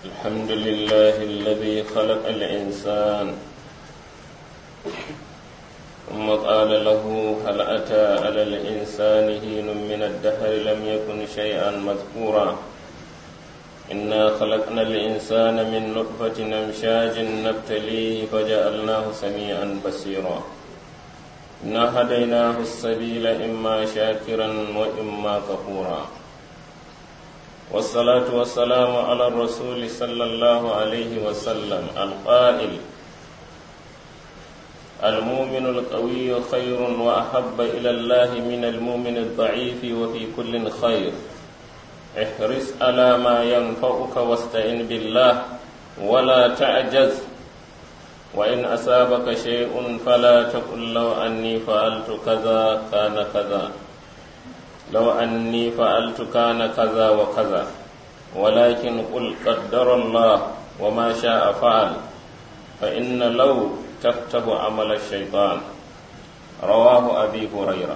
الحمد لله الذي خلق الإنسان ثم قال له هل أتى على الإنسان حين من الدهر لم يكن شيئا مذكورا إنا خلقنا الإنسان من نطفة أمشاج نبتليه فجعلناه سميعا بصيرا إنا هديناه السبيل إما شاكرا وإما كفورا والصلاة والسلام على الرسول صلى الله عليه وسلم القائل المؤمن القوي خير وأحب إلى الله من المؤمن الضعيف وفي كل خير احرص على ما ينفعك واستعن بالله ولا تعجز وإن أصابك شيء فلا تقل لو أني فعلت كذا كان كذا لو أني فعلت كان كذا وكذا ولكن قل قدر الله وما شاء فعل فإن لو تكتب عمل الشيطان رواه أبي هريرة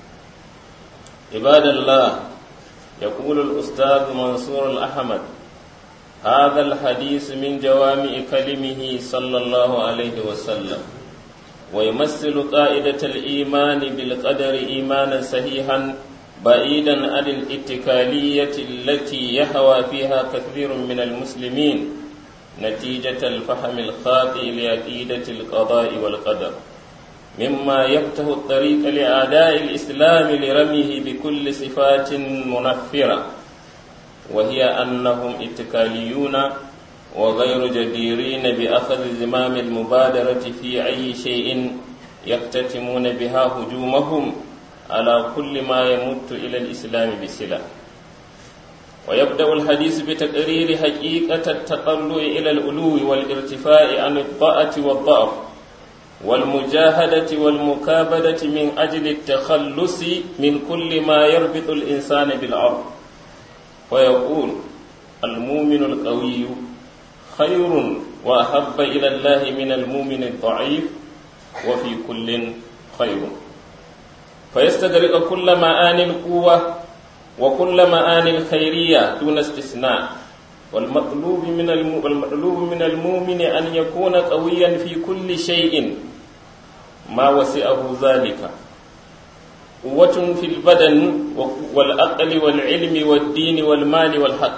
عباد الله يقول الأستاذ منصور الأحمد هذا الحديث من جوامع كلمه صلى الله عليه وسلم ويمثل قاعدة الإيمان بالقدر إيمانا صحيحا بعيدا عن الاتكالية التي يهوى فيها كثير من المسلمين نتيجة الفهم الخاطئ لعقيدة القضاء والقدر مما يفتح الطريق لأعداء الإسلام لرميه بكل صفات منفرة وهي أنهم اتكاليون وغير جديرين بأخذ زمام المبادرة في أي شيء يختتمون بها هجومهم على كل ما يمت إلى الإسلام بسلة ويبدأ الحديث بتقرير حقيقة التطلع إلى الألو والارتفاع عن الضاءة والضعف والمجاهدة والمكابدة من أجل التخلص من كل ما يربط الإنسان بالأرض ويقول المؤمن القوي خير وأحب إلى الله من المؤمن الضعيف وفي كل خير فيستدرك كل معاني القوة وكل معاني الخيرية دون استثناء والمطلوب من والمطلوب من المؤمن أن يكون قويا في كل شيء ما وسعه ذلك قوة في البدن والعقل والعلم والدين والمال والحق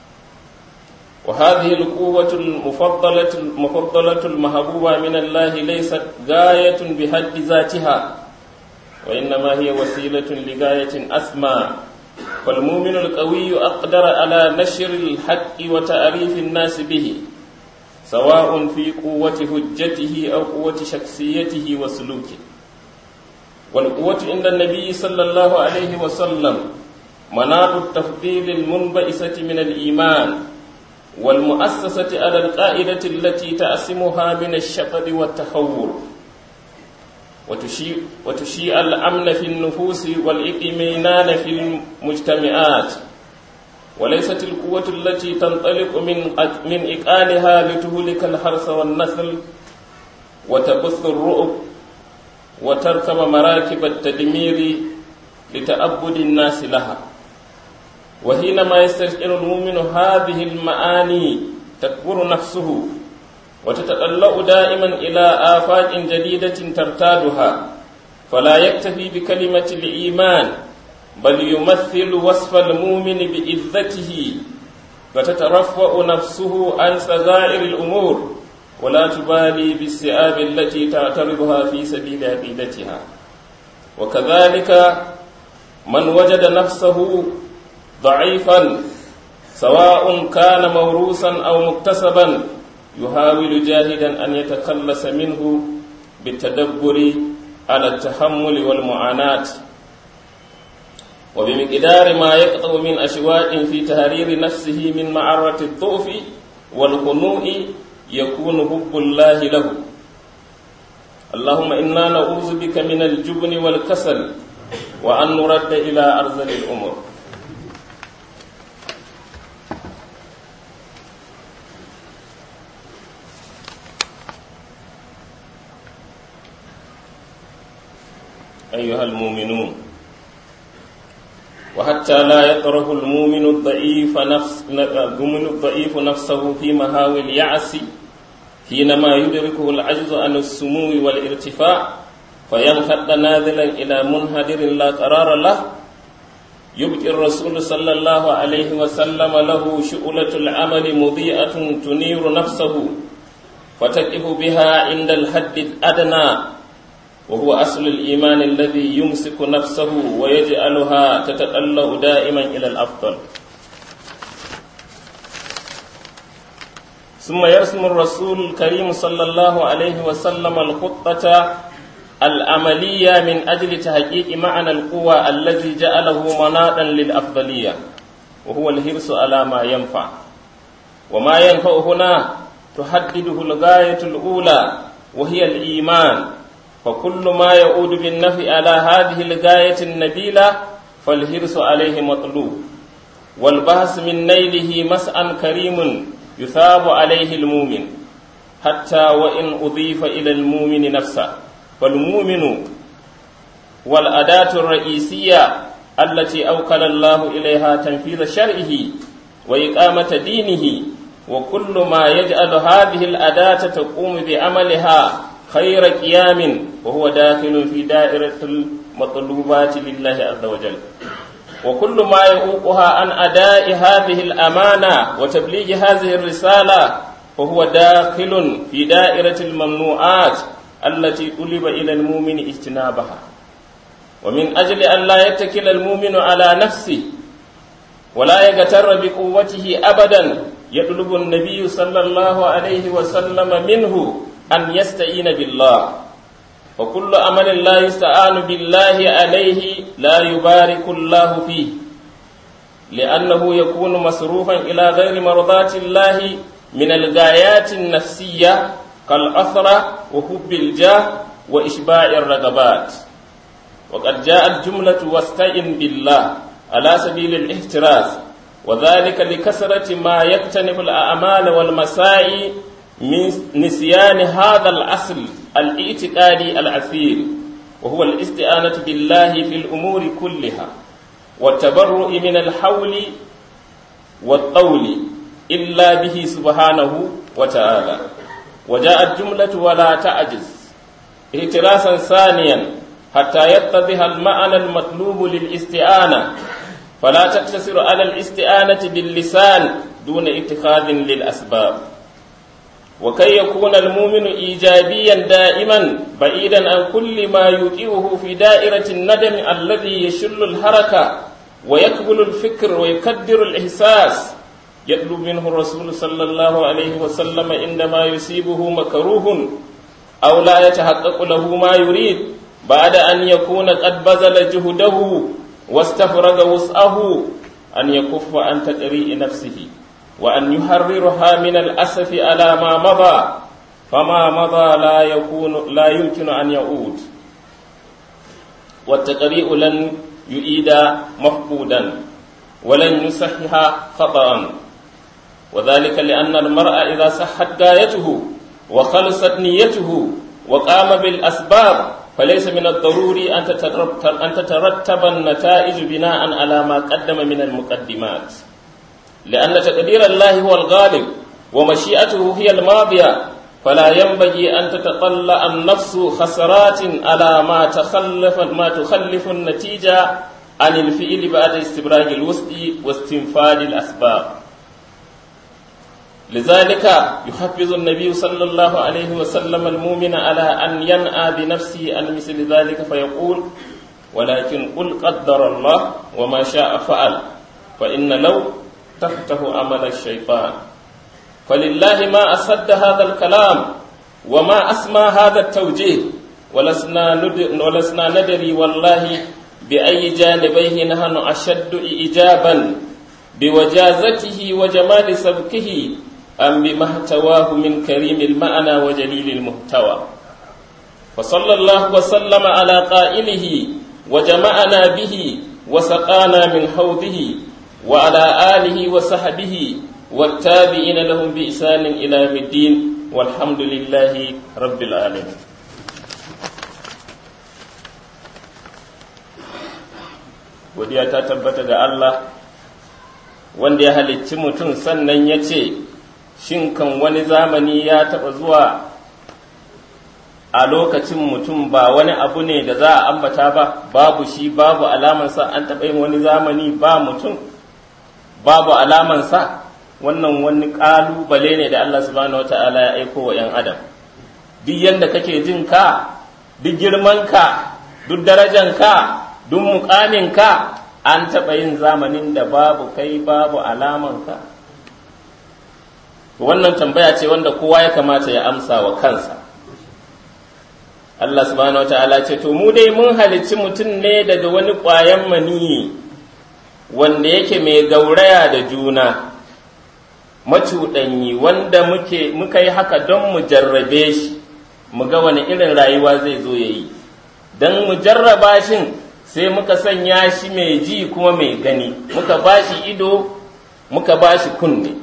وهذه القوة المفضلة المفضلة المحبوبة من الله ليست غاية بحد ذاتها وإنما هي وسيلة لغاية أسمى فالمؤمن القوي أقدر على نشر الحق وتعريف الناس به سواء في قوة حجته أو قوة شخصيته وسلوكه والقوة عند النبي صلى الله عليه وسلم مناط التفضيل المنبئسة من الإيمان والمؤسسة على القاعدة التي تأسمها من الشطر والتحور وتشيع, وتشيع الأمن في النفوس والإطمئنان في المجتمعات وليست القوة التي تنطلق من من إقالها لتهلك الحرث والنسل وتبث الرؤب وتركب مراكب التدمير لتأبد الناس لها وحينما يستشعر المؤمن هذه المعاني تكبر نفسه وتتطلع دائما إلى آفاق جديدة ترتادها فلا يكتفي بكلمة الإيمان بل يمثل وصف المؤمن بإذته وتترفع نفسه عن صغائر الأمور ولا تبالي بالسئاب التي تعترضها في سبيل عقيدتها وكذلك من وجد نفسه ضعيفا سواء كان موروثا أو مكتسبا يحاول جاهدا أن يتخلص منه بالتدبر على التحمل والمعاناة وبمقدار ما يقطع من أشواق في تهرير نفسه من معرة الضعف والخنوع يكون حب الله له اللهم إنا نعوذ بك من الجبن والكسل وأن نرد إلى أرذل الأمور أيها المؤمنون وحتى لا يطرح المؤمن الضعيف نفس المؤمن الضعيف نفسه في مهاوي اليأس حينما يدركه العجز عن السمو والارتفاع فينخد نازلا إلى منهدر لا قرار له يبقي الرسول صلى الله عليه وسلم له شؤلة العمل مضيئة تنير نفسه فتقف بها عند الحد الأدنى وهو أصل الإيمان الذي يمسك نفسه ويجعلها تتألأ دائما إلى الأفضل ثم يرسم الرسول الكريم صلى الله عليه وسلم الخطة العملية من أجل تحقيق معنى القوة الذي جعله مناطا للأفضلية وهو الحرص على ما ينفع وما ينفع هنا تحدده الغاية الأولى وهي الإيمان فكل ما يعود بالنفع على هذه الغاية النبيلة فالحرص عليه مطلوب والبحث من نيله مسعى كريم يثاب عليه المؤمن حتى وإن أضيف إلى المؤمن نفسه فالمؤمن والأداة الرئيسية التي أوكل الله إليها تنفيذ شرعه وإقامة دينه وكل ما يجعل هذه الأداة تقوم بعملها خير قيام وهو داخل في دائرة المطلوبات لله عز وجل وكل ما يعوقها عن أداء هذه الأمانة وتبليغ هذه الرسالة فهو داخل في دائرة الممنوعات التي طلب إلى المؤمن اجتنابها ومن أجل أن لا يتكل المؤمن على نفسه ولا يغتر بقوته أبدا يطلب النبي صلى الله عليه وسلم منه أن يستعين بالله وكل عمل لا يستعان بالله عليه لا يبارك الله فيه لأنه يكون مصروفا إلى غير مرضاة الله من الغايات النفسية كالأثرة وحب الجاه وإشباع الرغبات وقد جاءت جملة واستعن بالله على سبيل الاحتراز وذلك لكثرة ما يكتنف الأعمال والمساعي من نسيان هذا الأصل الاعتقادي الأثير وهو الاستعانة بالله في الأمور كلها والتبرؤ من الحول والطول إلا به سبحانه وتعالى وجاءت جملة ولا تعجز اعتراسا ثانيا حتى يتضح المعنى المطلوب للاستعانة فلا تقتصر على الاستعانة باللسان دون اتخاذ للأسباب وكي يكون المؤمن إيجابيا دائما بعيدا عن كل ما يوقعه في دائرة الندم الذي يشل الحركة ويكبل الفكر ويكدر الإحساس يطلب منه الرسول صلى الله عليه وسلم عندما يصيبه مكروه أو لا يتحقق له ما يريد بعد أن يكون قد بذل جهده واستفرغ وسعه أن يكف عن تقريء نفسه وأن يحررها من الأسف على ما مضى فما مضى لا يكون لا يمكن أن يعود والتقريء لن يؤيد مفقودا ولن يصحح خطأ وذلك لأن المرء إذا صحت غايته وخلصت نيته وقام بالأسباب فليس من الضروري أن تترتب النتائج بناء على ما قدم من المقدمات لأن تقدير الله هو الغالب ومشيئته هي الماضية فلا ينبغي أن تتطلع النفس خسرات على ما تخلف ما تخلف النتيجة عن الفعل بعد استبراج الوسط واستنفاذ الأسباب لذلك يحفز النبي صلى الله عليه وسلم المؤمن على أن ينأى بنفسه عن مثل ذلك فيقول ولكن قل قدر الله وما شاء فعل فإن لو تفتح عمل الشيطان فلله ما أسد هذا الكلام وما أسمى هذا التوجيه ولسنا, ندر ولسنا ندري والله بأي جانبيه نحن أشد إجابا بوجازته وجمال سبكه أم بما احتواه من كريم المعنى وجليل المحتوى فصلى الله وسلم على قائله وجمعنا به وسقانا من حوضه وعلى آله وصحبه والتابعين لهم بإحسان إلى يوم الدين والحمد لله رب العالمين godiya ta tabbata ga Allah wanda ya halicci mutum sannan ya ce shin kan wani zamani ya taɓa zuwa a lokacin mutum ba wani abu ne da za a ambata ba babu shi babu alamansa an taɓa yin wani zamani ba mutum babu alamansa wannan wani ƙalubale ne da Allah subhanahu wata'ala ya aiko wa 'yan adam duk yadda kake jin ka duk girmanka duk darajanka duk muƙaminka an taɓa yin zamanin da babu kai babu alamanka wannan tambaya ce wanda kowa ya kamata ya amsa wa kansa Allah subhanahu wata'ala ce to mu dai mun halicci mutum ne daga wani ƙwayan maniyi wanda yake mai gauraya da juna macuɗanyi wanda muke muka yi haka don mu jarrabe shi mu ga wani irin rayuwa zai zo ya yi don mu jarraba shin sai muka sanya shi mai ji kuma mai gani muka ba shi ido muka ba shi kunne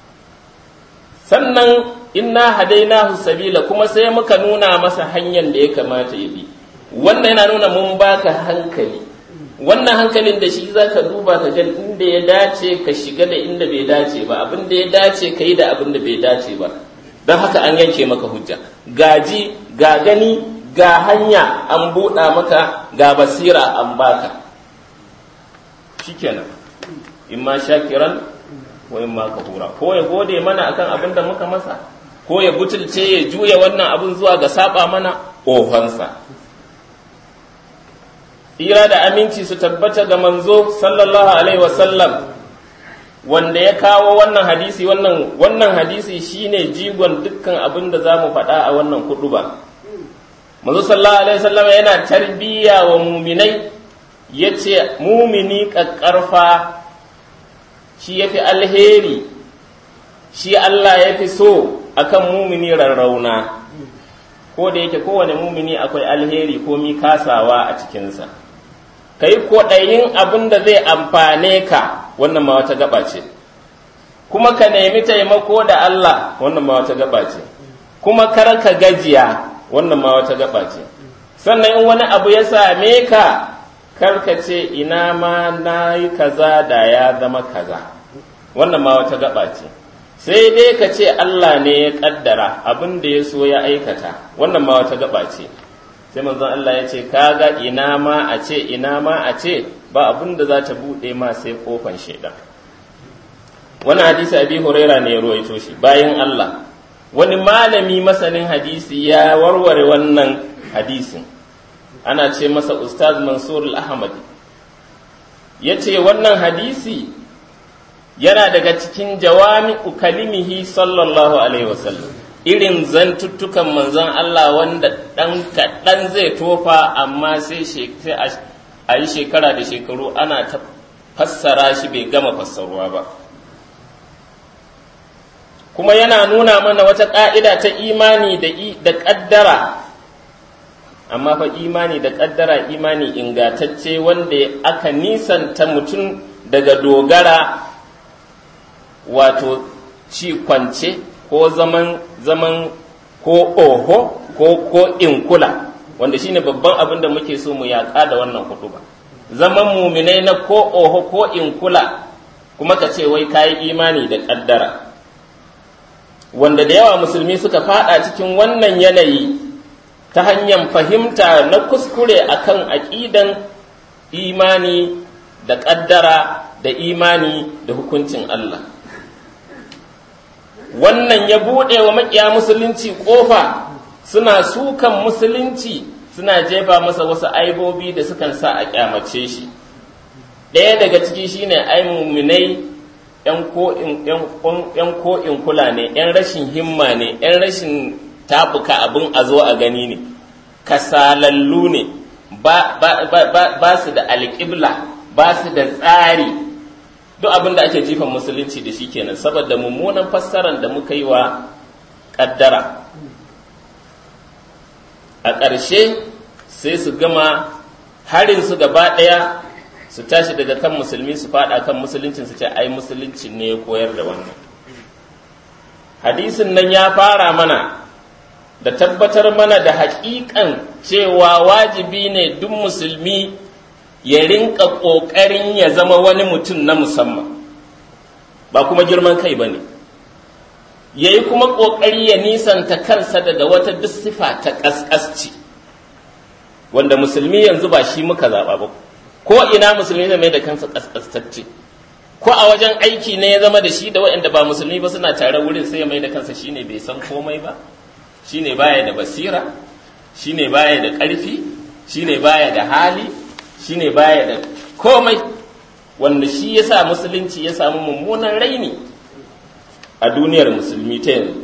sannan inna hadainahu sabila kuma sai muka nuna masa hanyar da ya kamata ya bi wannan yana nuna mun baka hankali wannan hankalin da shi za ka duba ka ga inda ya dace ka shiga da inda bai dace ba abin da ya dace ka yi da abin da bai dace ba don haka an yanke maka hujja gaji ga gani ga hanya an buɗa maka ga basira an baka shikenan in ma shakiran wa in ma kafura ko ya gode mana akan abin da muka masa ko ya butulce ya juya wannan abin zuwa ga saba mana ofansa tsira da aminci su tabbata ga manzo sallallahu alaihi wasallam wanda ya kawo wannan hadisi wannan wannan hadisi shine jigon dukkan abin da za mu faɗa a wannan kudu ba manzo sallallahu alaihi wasallam yana tarbiyya wa muminai ya ce mumini ƙaƙƙarfa shi ya fi alheri shi Allah ya fi so akan mumini rarrauna ko da yake kowane mumini akwai alheri ko mi kasawa a cikinsa ka yi kwaɗayin abin da zai amfane ka wannan ma wata gaba ce kuma ka nemi taimako da Allah wannan ma wata gaba ce kuma kar ka gajiya wannan ma wata gaba ce sannan in wani abu ya same ka kar ka ce ina ma na yi kaza da ya zama kaza wannan ma wata gaba ce sai dai ka ce Allah ne ya kaddara abin da ya so ya aikata wannan ma wata gaba ce sai manzon Allah ya ce kaga ina ma a ce ina ma a ce ba abin da za ta buɗe ma sai kofan shaidan wani hadisi abi huraira ne ya ruwaito shi bayan Allah wani malami masanin hadisi ya warware wannan hadisin ana ce masa ustaz mansur al-ahmad ya ce wannan hadisi yana daga cikin jawami kalimihi sallallahu alaihi wasallam irin zantuttukan manzon Allah wanda ɗan kaɗan zai tofa amma sai a yi shekara da shekaru ana ta fassara shi bai gama fassaruwa ba kuma yana nuna mana wata ƙa'ida ta imani da ƙaddara amma fa imani da ƙaddara imani ingatacce wanda aka nisanta mutum daga dogara wato ci kwance ko zaman zaman ko oho ko ko inkula wanda shine babban abin da muke so mu yaƙa da wannan hudu ba zaman muminai na ko oho ko inkula kuma ka ce wai kayi imani da ƙaddara wanda da yawa musulmi suka fada cikin wannan yanayi ta hanyar fahimta na kuskure akan aƙidan imani da ƙaddara da imani da hukuncin Allah wannan ya buɗe wa maƙiya musulunci ƙofa suna sukan musulunci suna jefa masa wasu aibobi da sukan sa a ƙyamace shi ɗaya daga ciki shine ai muminai ‘yan ko'in kula ne, ‘yan rashin himma ne, ‘yan rashin tabuka abin a zo a gani ne, kasalallu ne, ba su da alƙibla, ba su da tsari, duk abin da ake jifan musulunci da shi kenan, saboda mummunan fassarar da muka yi wa ƙaddara. A ƙarshe sai su gama harin su gaba ɗaya su tashi daga kan musulmi su fada kan musuluncin su ce ai musulunci ne ya koyar da wannan hadisin nan ya fara mana da tabbatar mana da haƙiƙan cewa wajibi ne duk musulmi ya rinka ƙoƙarin ya zama wani mutum na musamman ba kuma girman kai ba ne ya yi kuma ƙoƙari ya nisanta kansa daga wata duk sifa ta ƙasƙasci wanda musulmi yanzu ba shi muka zaɓa ba ko ina musulmi zai mai da kansa ƙasƙastacce ko a wajen aiki ne ya zama da shi da waɗanda ba musulmi ba suna tare wurin sai ya mai da kansa shine bai san komai ba shine baya da basira shine baya da ƙarfi shine baya da hali shine baya da komai wanda shi ya sa musulunci ya samu mummunan raini a duniyar musulmi ta yanzu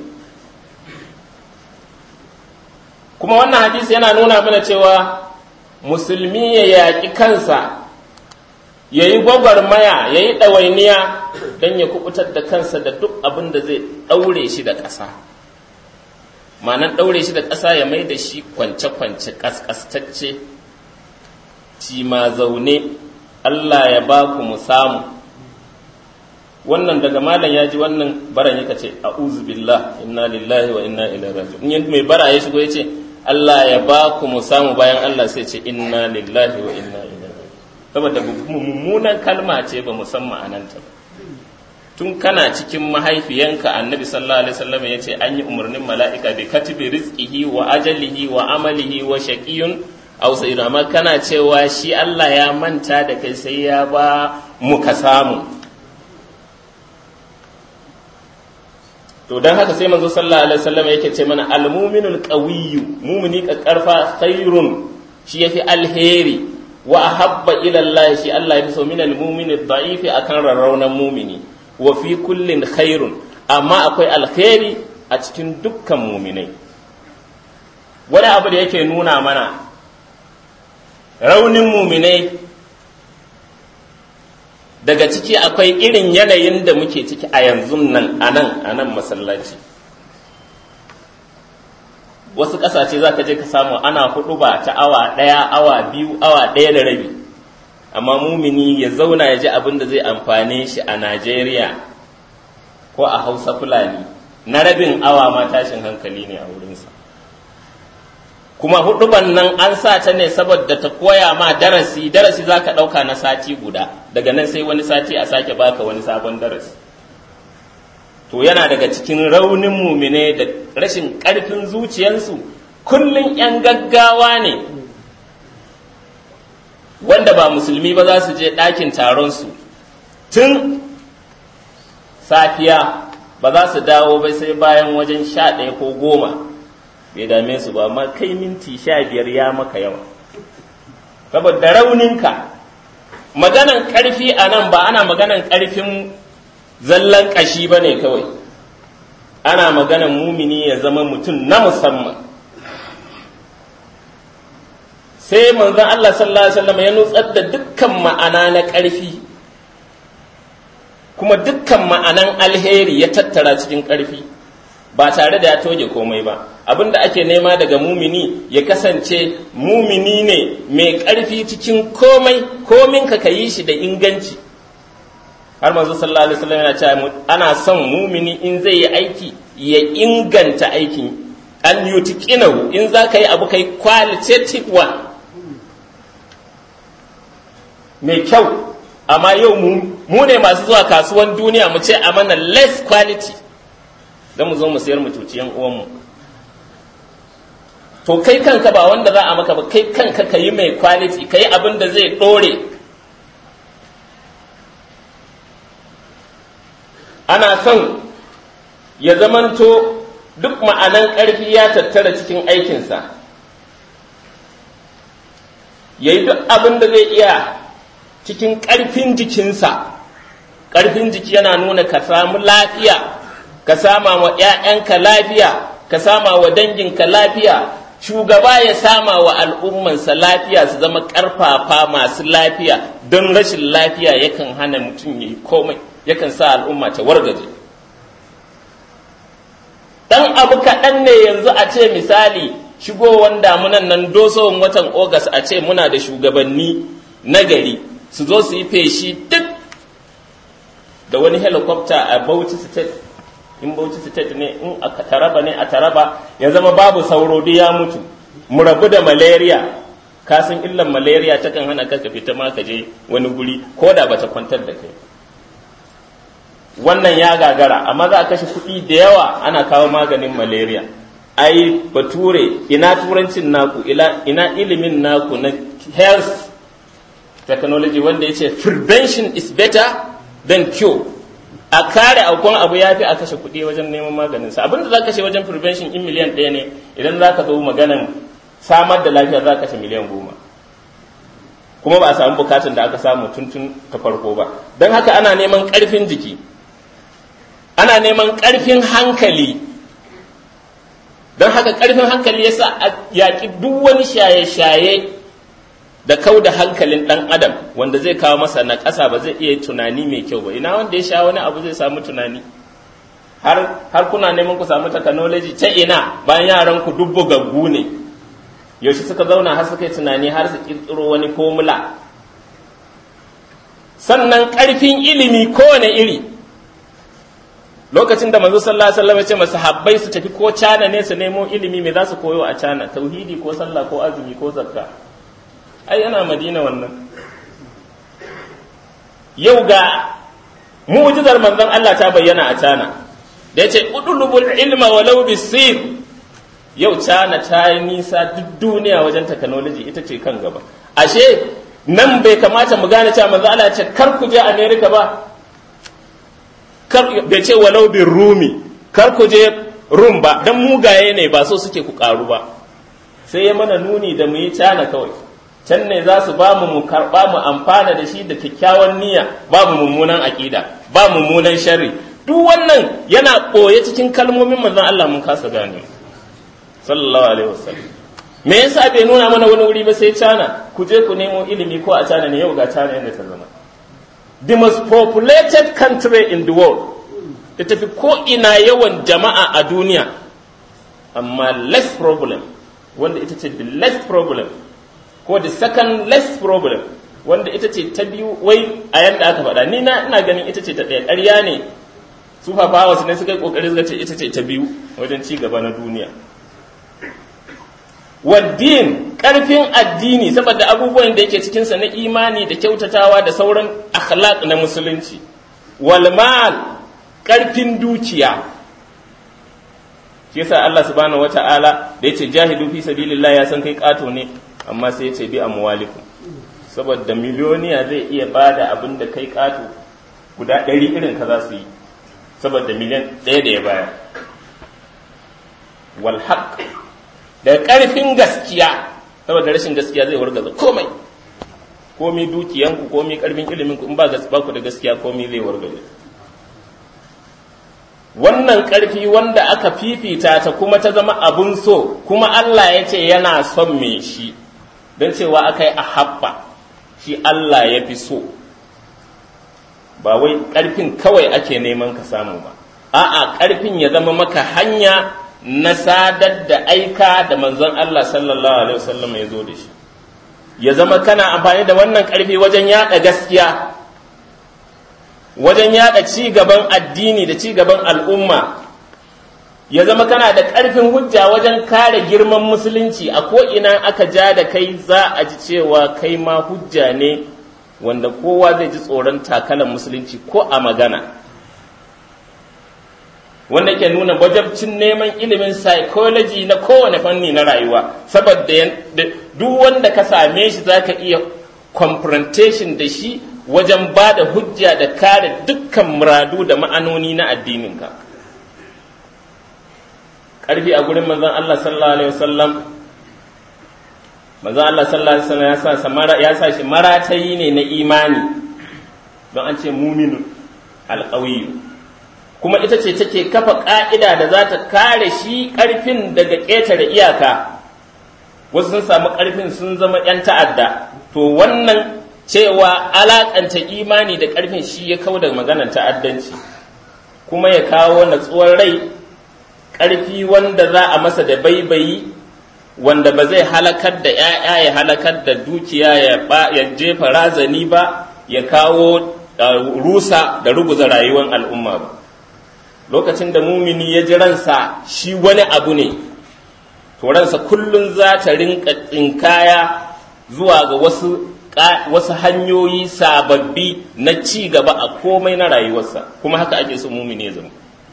kuma wannan hadisi yana nuna mana cewa musulmi ya yaƙi kansa ya yi gwagwarmaya ya yi ɗawainiya don ya kubutar da kansa da duk abin da zai ɗaure shi da ƙasa ma'anan ɗaure shi da ƙasa ya mai da shi kwance-kwance ƙasƙastacce ci ma zaune Allah ya ba ku mu samu wannan daga malam ya ji wannan baran yaka ce a'udhu billah inna lillahi wa inna ilaihi raji'un in mai bara ya shigo ya ce Allah ya ba ku mu samu bayan Allah sai ce inna lillahi wa inna ilaihi raji'un saboda mummunan kalma ce ba musamman ananta ba tun kana cikin mahaifiyanka annabi sallallahu alaihi wasallam ya ce an yi umarnin mala'ika bi katibi rizqihi wa ajalihi wa amalihi wa shaqiyun aw sa'id amma kana cewa shi Allah ya manta da kai sai ya ba mu ka samu to dan haka sai manzo sallallahu alaihi wasallam yake ce mana al-mu'minul qawiyyu mu'mini ka karfa khairun shi yafi alheri wa ahabba ila Allah shi Allah ya fi so min al-mu'mini da'ifi akan rarraunan mu'mini wa fi kullin khairun amma akwai alkhairi a cikin dukkan mu'minai wani abu da yake nuna mana raunin mu'minai daga ciki akwai irin yanayin da muke ciki a yanzu nan a nan a nan masallaci wasu ƙasashe za ka je ka samu ana hudu ba ta awa ɗaya awa biyu awa ɗaya da rabi amma mumini ya zauna ya ji abin da zai amfane shi a najeriya ko a hausa fulani na rabin awa ma tashin hankali ne a wurinsa kuma huduban nan an sa ta ne saboda ta koya ma darasi darasi za ka ɗauka na sati guda daga nan sai wani sati a sake baka wani sabon darasi to yana daga cikin raunin mumine da rashin ƙarfin zuciyarsu kullum 'yan gaggawa ne wanda ba musulmi ba za su je ɗakin taronsu tun safiya ba za su dawo ba sai bayan wajen sha ɗaya ko goma bai dame su ba amma kai minti sha biyar ya maka yawa saboda rauninka maganan ƙarfi a nan ba ana maganan ƙarfin zallan ƙashi ba ne kawai ana maganan mumini ya zama mutum na musamman sai manzon Allah sallallahu alaihi wasallam ya nutsar da dukkan ma'ana na ƙarfi kuma dukkan ma'anan alheri ya tattara cikin ƙarfi ba tare da ya toge komai ba abin da ake nema daga mumini ya kasance mumini ne mai ƙarfi cikin komai komin ka yi shi da inganci har manzo sallallahu alaihi wasallam yana cewa ana son mumini in zai yi aiki ya inganta aikin an yutiqinahu in za ka yi abu kai qualitative one mai kyau amma yau mu ne masu zuwa kasuwan duniya mu ce a mana less quality don mu zo mu sayar mu cuci yan uwanmu to kai kanka ba wanda za a maka ba kai kanka ka yi mai quality ka yi abin da zai ɗore ana son ya zamanto duk ma'anan ƙarfi ya tattara cikin aikinsa ya yi duk abin da zai iya cikin ƙarfin jikinsa ƙarfin jiki yana nuna ka samu lafiya ka sama wa ‘ya'yanka lafiya ka sama wa danginka lafiya shugaba ya sama wa al'ummansa lafiya su zama ƙarfafa masu lafiya don rashin lafiya yakan hana mutum ya yi komai yakan sa al'umma ta wargaje ɗan abu kaɗan ne yanzu a ce misali shigowar damunan nan dosowar watan ogas a ce muna da shugabanni na gari su zo su yi feshi duk da wani helicopter a Bauchi state in Bauchi state ne in a taraba ne a taraba ya zama babu sauro duk ya mutu mu rabu da malaria ka san illan malaria ta kan hana ka ka fita ma ka je wani guri ko da bata kwantar da kai wannan ya gagara amma za a kashe kuɗi da yawa ana kawo maganin malaria ai bature ina turancin naku ina ilimin naku na health technology wanda ya ce prevention is better than cure a kare aukon abu ya fi a kashe kuɗi wajen neman maganinsa abinda za ka kashe wajen prevention in miliyan ɗaya ne idan za ka zo maganan samar da lafiya za ka kashe miliyan goma kuma ba a samu bukatun da aka samu tuntun ta farko ba don haka ana neman ƙarfin jiki ana neman ƙarfin hankali don haka ƙarfin hankali ya sa a yaƙi duk wani shaye-shaye da kau da hankalin ɗan adam wanda zai kawo masa na ƙasa ba zai iya tunani mai kyau ba ina wanda ya sha wani abu zai samu tunani har, har kuna neman ku samu technology ta ina bayan yaran ku dubbo gaggu ne yaushe suka zauna har suka yi tunani har su ƙirƙiro wani formula sannan ƙarfin ilimi kowane iri lokacin da manzo sallallahu alaihi wasallam ya ce masahabbai su tafi ko cana ne su nemo ilimi me za su koyo a cana tauhidi ko sallah ko azumi ko zakka ai yana madina wannan yau ga mu'jizar manzon Allah ta bayyana a cana da yace udulubul ilma walau bisir yau cana ta yi nisa duk duniya wajen technology ita ce kan gaba ashe nan bai kamata mu gane cewa manzo Allah ya ce kar ku je America ba bai ce walau bin rumi kar ku je rum ba dan mugaye ne ba so suke ku karu ba sai ya mana nuni da mu yi cana kawai can ne za su ba mu mu karba mu amfana da shi da kyakkyawan niyya ba mu mummunan aƙida ba mummunan sharri duk wannan yana ɓoye cikin kalmomin manzon Allah mun kasa gane sallallahu alaihi wasallam me yasa bai nuna mana wani wuri ba sai cana ku je ku nemo ilimi ko a cana ne yau ga cana yadda ta zama the most populated country in the world da tafi ko ina yawan jama'a a duniya amma less problem wanda ita ce the less problem ko the second less problem wanda ita ce ta biyu wai a yadda aka faɗa ni na ina ganin ita ce ta ɗaya ƙarya ne su fafawa ne suka yi ƙoƙari suka ce ita ce ta biyu wajen ci gaba na duniya waddin ƙarfin addini saboda abubuwan da yake cikinsa na imani da kyautatawa da sauran akhlaq na musulunci walmal ƙarfin dukiya shi yasa Allah subhanahu wata'ala da yace jahidu fi sabilillah ya san kai kato ne amma sai yace bi amwalikum saboda miliyoniya zai iya bada abin da kai kato guda ɗari irin ka za su yi saboda miliyan ɗaya da ya bayar wal haqq da ƙarfin gaskiya saboda rashin gaskiya zai wargaza komai komi dukiyanku komi ƙarfin iliminku in ba ku da gaskiya komi zai wargaza wannan ƙarfi wanda aka fifita ta kuma ta zama abun so kuma Allah ya ce yana son me shi don cewa aka yi a habba shi Allah ya fi so ba wai ƙarfin kawai ake neman ka samu ba a'a ƙarfin ya zama maka hanya na sadar da aika da manzon Allah sallallahu alaihi wasallam ya zo da shi ya zama kana amfani da wannan ƙarfi wajen yada gaskiya wajen yada ci gaban addini da ci gaban al'umma ya zama kana da ƙarfin hujja wajen kare girman musulunci a ko'ina aka ja da kai za a ji cewa kai ma hujja ne wanda kowa zai ji tsoron takalan musulunci ko a magana wanda ke nuna wajabcin neman ilimin psychology na kowane fanni na rayuwa saboda duk wanda ka same shi za ka iya confrontation da shi wajen ba da hujja da kare dukkan muradu da ma'anoni na addininka ƙarfi a gurin manzon Allah sallallahu alaihi wasallam manzon Allah sallallahu alaihi wasallam ya sa ya sa shi maratayi ne na imani don an ce muminu alƙawiyu kuma ita ce take kafa ƙa'ida da za ta kare shi ƙarfin daga ƙetare iyaka wasu sun samu ƙarfin sun zama ‘yan ta'adda to wannan cewa alaƙanta imani da ƙarfin shi ya kawo da maganar ta'addanci kuma ya kawo natsuwar rai ƙarfi wanda za a masa da baibayi wanda ba zai halakar da ‘ya'ya ya halakar da dukiya ya jefa razani ba ya kawo rusa da ruguza rayuwar al'umma ba lokacin da mumini ya ji ransa shi wani abu ne to ransa kullum za ta rinka tsinkaya zuwa ga wasu wasu hanyoyi sababbi na ci gaba a komai na rayuwarsa kuma haka ake so mumini zama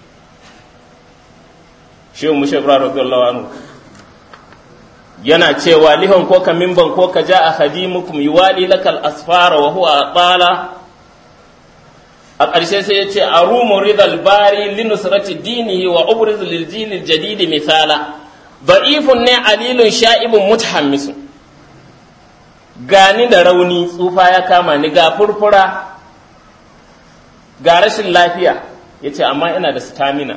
shehu mushe ibrahim radiyallahu anhu yana cewa lihon ko ka mimban ko ka ja a hadimukum yuwali lakal asfara wa huwa atala a ƙarshe sai ya ce arumu ridal bari linusrati dinihi wa ubriz lil jil jadidi misala da'ifun ne alilun sha'ibun mutahammisun gani da rauni tsufa ya kama ni ga furfura ga rashin lafiya ya ce amma ina da stamina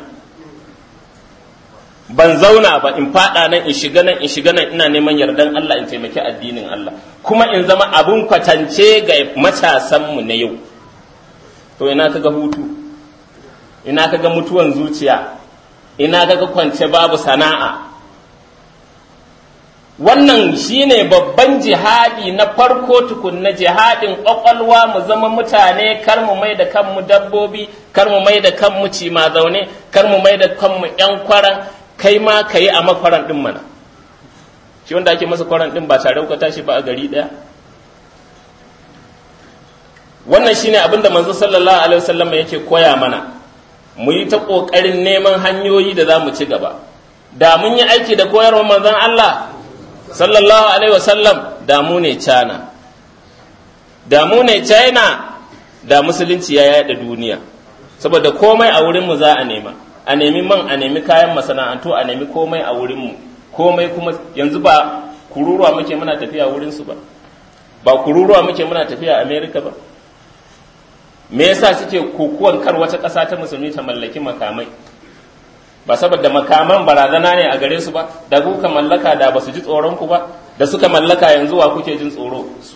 ban zauna ba in fada nan in shiga nan in shiga nan ina neman yardan Allah in taimaki addinin Allah kuma in zama abun kwatance ga matasanmu na yau to ina kaga hutu ina kaga mutuwan zuciya ina kaga kwance babu sana'a wannan shine babban jihadi na farko tukunna jihadin ƙwaƙwalwa mu zama mutane kar mu mai da kanmu dabbobi kar mu mai da kanmu cima zaune kar mu mai da kanmu ƴan kwaran kai ma ka yi a makwaran ɗin mana shi wanda ake masa kwaran ɗin ba tare ka tashi ba a gari ɗaya wannan shine abin da manzo sallallahu alaihi wasallam yake koya mana mu yi ta ƙoƙarin neman hanyoyi da za mu ci gaba da mun yi aiki da koyarwar manzon Allah sallallahu alaihi wasallam da mu ne cana da mu ne china da musulunci ya yada duniya saboda komai a wurinmu za a nema a nemi man a nemi kayan masana'antu a nemi komai a wurinmu komai kuma yanzu ba kururuwa muke muna tafiya wurinsu ba ba kururuwa muke muna tafiya america ba me yasa suke kokuwan kar wata ƙasa ta musulmi ta mallaki makamai ba saboda makaman barazana ne a gare su ba da kuka mallaka da ba su ji tsoron ku ba da suka mallaka yanzu wa kuke jin tsoro su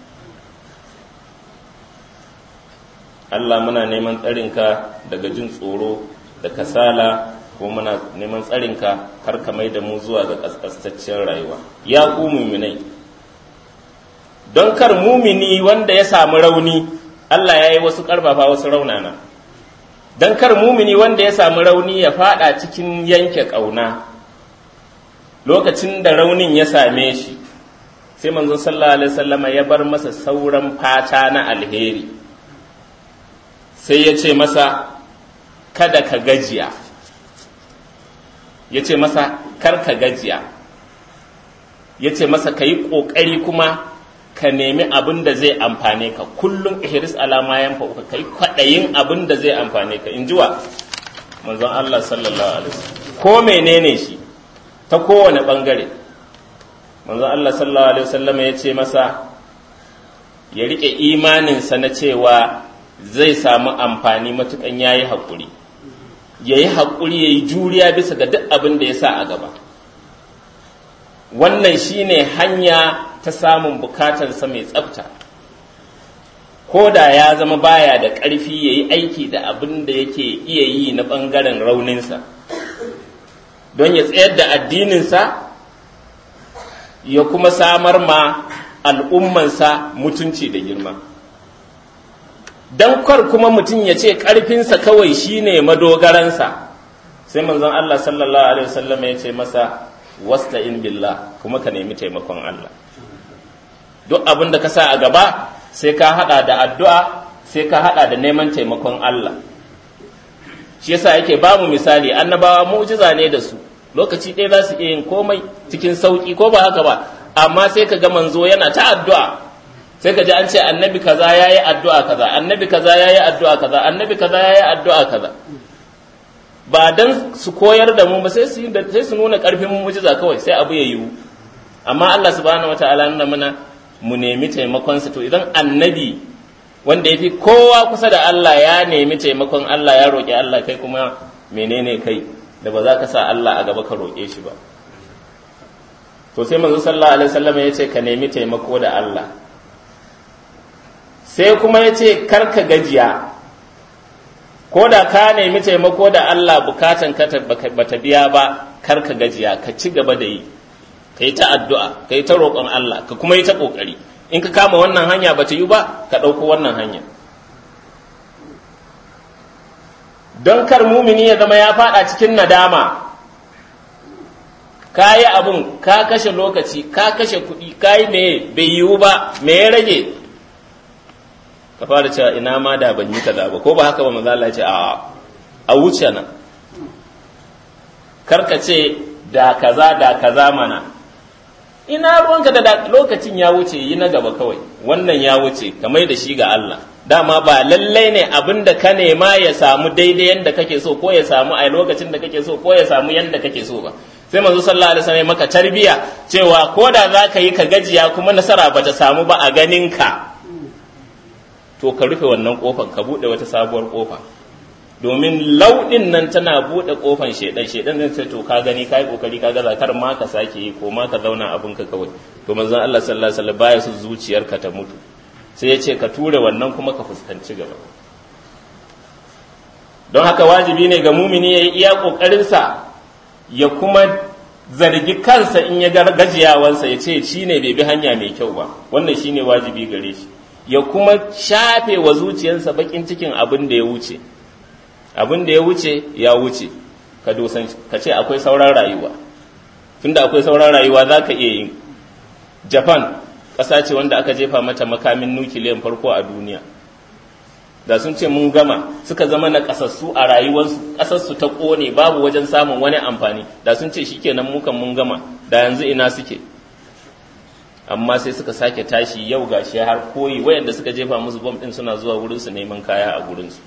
Allah muna neman tsarinka daga jin tsoro da kasala ko muna neman tsarinka har ka mai da mu zuwa ga kaskastaccen rayuwa ya ku muminai don kar mumini wanda ya samu rauni Allah ya yi wasu karfafa wasu raunana don kar mumini wanda ya samu rauni ya fada cikin yanke ƙauna lokacin da raunin ya same shi sai manzon sallallahu alaihi wasallama ya bar masa sauran fata na alheri sai ya ce masa kada ka gajiya ya ce masa kar ka gajiya ya ce masa ka yi ƙoƙari kuma ka nemi abin da zai amfane ka kullum ihris alama yan fa'uka kai kwaɗayin abin da zai amfane ka in ji wa manzon Allah sallallahu alaihi wasallam ko menene shi ta kowane bangare manzon Allah sallallahu alaihi wasallam ya ce masa ya rike imaninsa na cewa zai samu amfani matukan yayi haƙuri ya yi haƙuri ya yi juriya bisa ga duk abin da ya sa a gaba wannan shine hanya ta samun bukatarsa mai tsafta ko da ya zama baya da ƙarfi ya yi aiki da abin da yake iya yi na ɓangaren rauninsa don ya tsayar da addininsa ya kuma samar ma al'ummansa mutunci da girma don kwar kuma mutum ya ce ƙarfinsa kawai shine madogaransa sai manzon Allah sallallahu alaihi wasallam ya ce masa wasta in billah kuma ka nemi taimakon Allah duk abin da ka sa a gaba sai ka hada da addu'a sai ka hada da neman taimakon Allah shi yasa yake ba mu misali annabawa mu'jiza ne da su lokaci ɗaya za su iya yin komai cikin sauƙi ko ba haka ba amma sai ka ga manzo yana ta addu'a sai ka ji an ce annabi kaza yayi addu'a kaza annabi kaza yayi addu'a kaza annabi kaza yayi addu'a kaza ba dan su koyar da mu ba sai su sai su nuna karfin mu'jiza kawai sai abu ya yiwu amma Allah subhanahu wataala nuna mana mu nemi taimakon sa to idan annabi wanda yafi kowa kusa da Allah ya nemi taimakon Allah ya roƙi Allah kai kuma menene kai da ba za ka sa Allah a gaba ka roƙe shi ba to sai manzo sallallahu alaihi wasallam ya ce ka nemi taimako da Allah sai kuma ya ce kar ka gajiya ko da ka nemi taimako da Allah bukatan ka bata biya ba kar ka gajiya ka ci gaba da yi ka yi ta addu'a ka yi ta roƙon Allah ka kuma yi ta ƙoƙari in ka kama wannan hanya bata yi ba ka ɗauko wannan hanya don kar mumini ya zama ya faɗa cikin nadama ka yi abun ka kashe lokaci ka kashe kuɗi ka yi me bai yiwu ba me ya rage ka fara cewa ina ma da ban yi kaza ba ko ba haka ba manzo Allah ya ce a a wuce nan karka ce da kaza da kaza mana ina ruwanka da lokacin ya wuce yi na gaba kawai wannan ya wuce kamar da shi ga Allah dama ba lallai ne abin da ka nema ya samu daidai yadda kake so ko ya samu a lokacin da kake so ko ya samu yadda kake so ba sai manzo sallallahu alaihi wasallam maka tarbiya cewa ko da za ka yi ka gajiya kuma nasara bata samu ba a ganin ka to ka rufe wannan kofan ka bude wata sabuwar kofa domin lauɗin nan tana buɗe ƙofan shaidan shaidan zai ce to ka gani ka yi ƙoƙari ka gaza kar ma ka sake yi ko ma ka zauna abin ka kawai to manzon Allah sallallahu alaihi wasallam baya su zuciyarka ta mutu sai ya ce ka ture wannan kuma ka fuskanci gaba don haka wajibi ne ga mumini ya yi iya ƙoƙarinsa ya kuma zargi kansa in ya gajiyawansa ya ce shi ne bai bi hanya mai kyau ba wannan shi ne wajibi gare shi ya kuma shafe wa zuciyarsa bakin cikin abin da ya wuce abin da ya wuce ya wuce ka dosan ka ce akwai sauran rayuwa tunda akwai sauran rayuwa za ka iya yin japan ƙasa ce wanda aka jefa mata makamin nukiliyan farko a duniya da sun ce mun gama suka zama na ƙasassu a rayuwarsu ƙasarsu ta ƙone babu wajen samun wani amfani da sun ce shikenan mukan mun gama da yanzu ina suke amma sai suka sake tashi yau gashi har koyi wayanda suka jefa musu bom din suna zuwa wurinsu neman kaya a gurinsu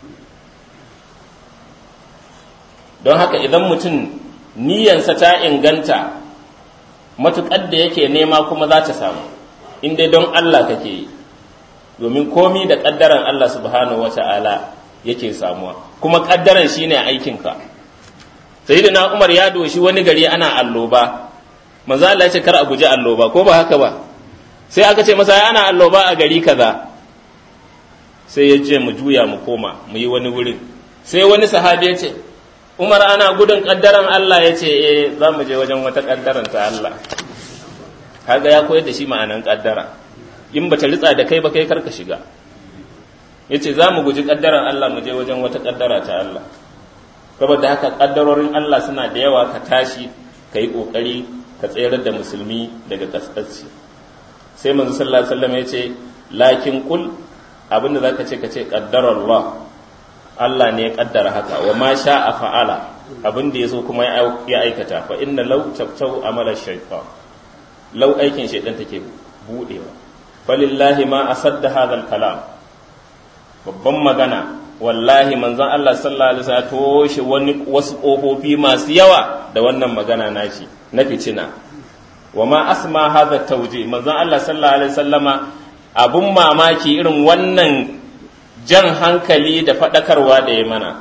don haka idan mutum niyansa ta inganta matuƙar da yake nema kuma za ta samu in dai don Allah kake yi domin komi da ƙaddaran Allah subhanahu wata'ala yake samuwa kuma ƙaddaran shine aikinka sayyidina Umar ya doshi wani gari ana alloba manzo Allah ya ce kar a guji alloba ko ba haka ba sai aka ce masa ana alloba a gari kaza sai ya ce mu juya mu koma mu yi wani wurin sai wani sahabi ya ce Umar ana gudun kaddaran Allah ya ce eh za mu je wajen wata kaddaran ta Allah kaga ya koyar da shi ma'anan kaddara in bata ritsa da kai ba kai karka shiga yace za mu guji kaddaran Allah mu je wajen wata kaddara ta Allah saboda haka kaddarorin Allah suna da yawa ka tashi ka yi kokari ka tsayar da musulmi daga kaskasci sai manzo sallallahu alaihi wasallam yace lakin kul abinda zaka ce ka ce qaddarallah Allah ne ya kaddara haka wa ma sha'a fa'ala abin da yaso kuma ya aikata fa inna law tabtau amala shaytan law aikin shaytan take budewa falillahi ma asadda hadha kalam babban magana wallahi manzon Allah sallallahu alaihi wasallam toshe wani wasu kofofi masu yawa da wannan magana nashi na fitina wa ma asma hadha tawji manzon Allah sallallahu alaihi wasallama abun mamaki irin wannan jan hankali da faɗakarwa da ya mana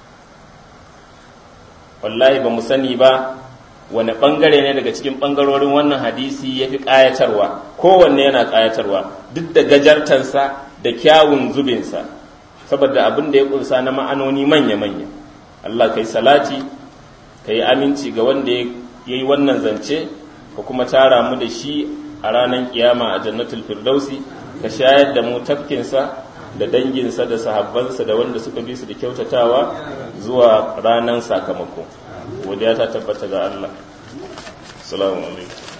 wallahi ba mu sani ba wani ɓangare ne daga cikin ɓangarorin wannan hadisi ya fi ƙayatarwa kowanne yana ƙayatarwa duk da gajartansa da kyawun zubinsa saboda abin da ya ƙunsa na ma'anoni manya-manya Allah kai salati ka yi aminci ga wanda ya yi wannan zance ka kuma tara mu da shi a ranar kiyama a jannatul firdausi ka shayar da mu tafkinsa da danginsa da sahabbansa da wanda suka bi su da kyautatawa zuwa ranar sakamako godiya ta tabbata ga Allah assalamu alaikum